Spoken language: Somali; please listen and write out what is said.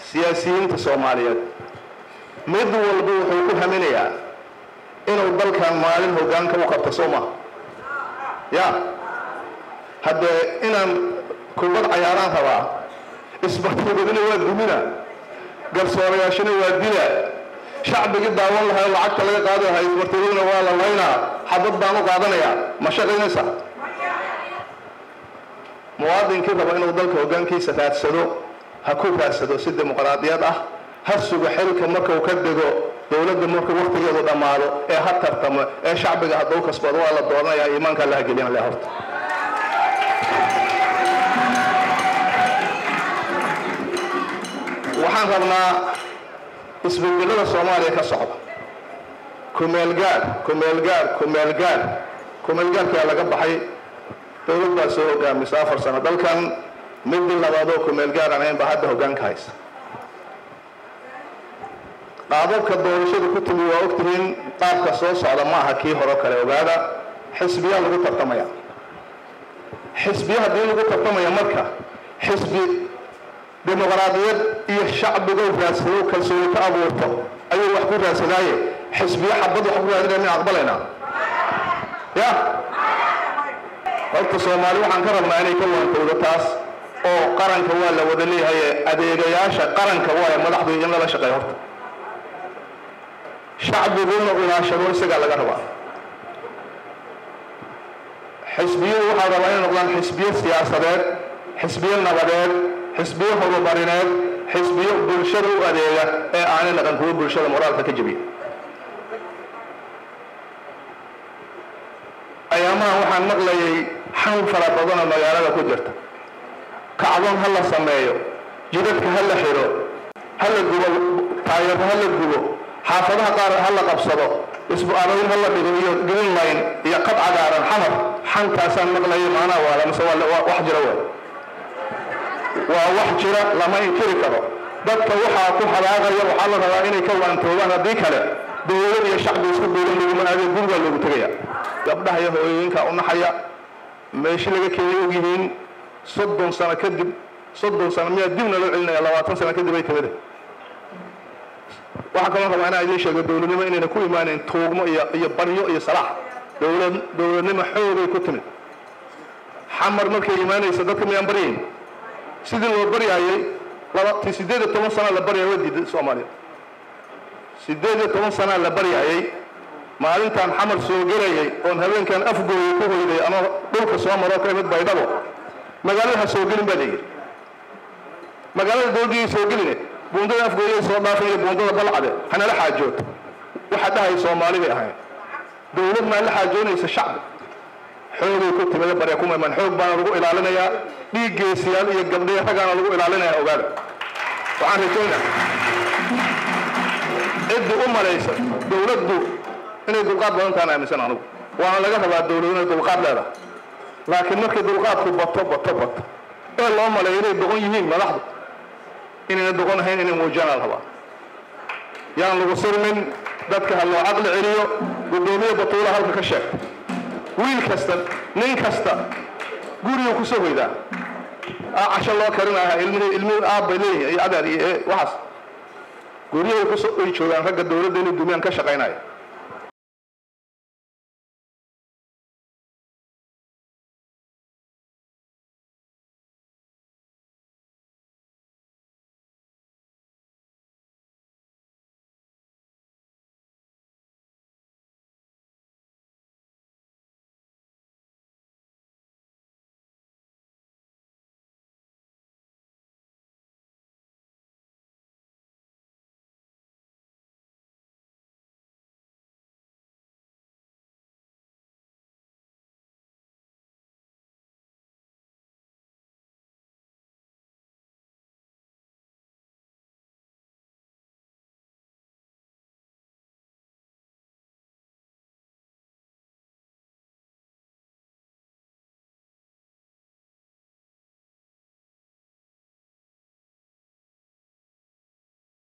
siyaasiyiinta soomaaliyeed mid walba wuxuu ku haminayaa inuu dalkan maalin hoggaanka u qabto soo maha ya haddee inaan kubad cayaaraan rabaa isbartuugadina waa dumina garsoorayaashina waa dila shacbigii daawan lahaa lacagta laga qaadi lahaa isbartuugadina waa la laynaa xabad baan u qaadanayaa ma shaqaynaysa muwaadinkii raba inuu dalka hoggaankiisa raadsado ha ku raadsado si dimuqraadiyad ah ha sugo xilka markuu ka dego dowladda markuu waktigeedu dhammaado ee ha tartamo ee shacbiga hadduu kasbado waa la dooranayaa iimaanka allaha gelina le horta waxaan rabnaa isbeddelada soomaaliya ka socda kumeelgaar kumeelgaar kumeelgaar kumeelgaarkaa laga baxay dowlad baa soo hogaamisa afar sano dalkan midii labaadoo kumeelgaar aan ahayn baa hadda hoggaanka haysa qaababka doorashadu ku timi waa ogtihiin qaabka soo socda ma aha kii hore kale ogaada xisbiyaa lagu tartamaya xisbiya haddii lagu tartamaya marka xisbi dimuqraadiyad iyo shacbigow raadsado kalsooni ka abuurto ayuu wax ku raadsadaaye xisbiyo xabad wax ku raadinaya min aqbalaynaa ya horta soomaali waxaan ka rabnaa inay ka waantowdo taas oo qaranka waa la wada leeyahay adeegayaasha qaranka waaye madaxdu in lala shaqeeyo horta shacbiguna ilaashado isagaa laga rabaa xisbiyadu waxaa rabaa inay noqdaan xisbiyo siyaasadeed xisbiyo nabadeed xisbiyo horumarineed xisbiyo bulshada u adeega ee aanay naqan kuwo bulshada moraalka ka jebiya ayaamahan waxaan maqlayay xan fara badanoo magaalada ku jirta kacdoon ha la sameeyo jidadka ha la xiro ha la gubo taayaro ha la gubo xaafadaha qaar ha la qabsado isbu-aarayn ha la dhigo iyo green line iyo qad cagaaran xamar xankaasaan maqlayay maanaa waala mise waa wax jira wey waa wax jira lama inkiri karo dadka waxaa ku hadaaqaya waxaa la rabaa inay ka waantoobaan haddii kale dowlad iyo shacbi isku duulan laguma aadee gurigaa loogu tegaya gabdhaha iyo hooyooyinka u naxaya meeshi laga keenay ogyihiin soddon sano kadib soddon sano miyaa dibna loo celinaya labaatan sano kadib ay timide waxaa kaloo rabaa inaan idiin sheego dowladnimo inayna ku imaaneyn tuugmo iyo iyo baryo iyo salaax dowlad dowladnimo xoogay ku timid xamar markay imaanaysa dadka miyaan baryayn sidii loo baryaayay laba sideed iyo toban sana la baryaya waa diiday soomaaliya sideed iyo toban sanaa la baryaayay maalintaan xamar soo gelayay oon habeenkan afgooya ku hoyday ama dhulka soo maroo ka imid baydhabo magaalada ha soo gelin baa layidhi magaalada dowladdiiay soo geline buundada afgooyay soo dhaafan iyo buundada balcade hanala xaajooto waxa dhahay soomaali bay ahayn dowlad maa la xaajoonaysa shacbi xoogay ku timida barya kuma iman xoog baana lagu ilaalinayaa dhiiggeesiyaal iyo gabdhiya ragaana lagu ilaalinayaa ogaada waxaan rajaynaa ciddi u malaysa dowladdu inay dulqaad badan tahan aaminsan anugu waana laga rabaa dowladu inay dulqaad leedahay laakiin markay dulqaadku bato bato bato ee loo maleeyo inay doqon yihiin madaxdu inayna doqon ahayn inay muujiyaan la rabaa yaan lagu sirmin dadka ha loo caqli celiyo guddoomiye batuula halka ka sheegta wiil kasta nin kasta guriguu kusoo hoydaa casho loo karinaya ilmihii ilmihii aabbay leeyihin iyo adeer iyo waxaas guryahay kusoo ay joogaan ragga dowladda inay dumiyaan ka shaqaynaya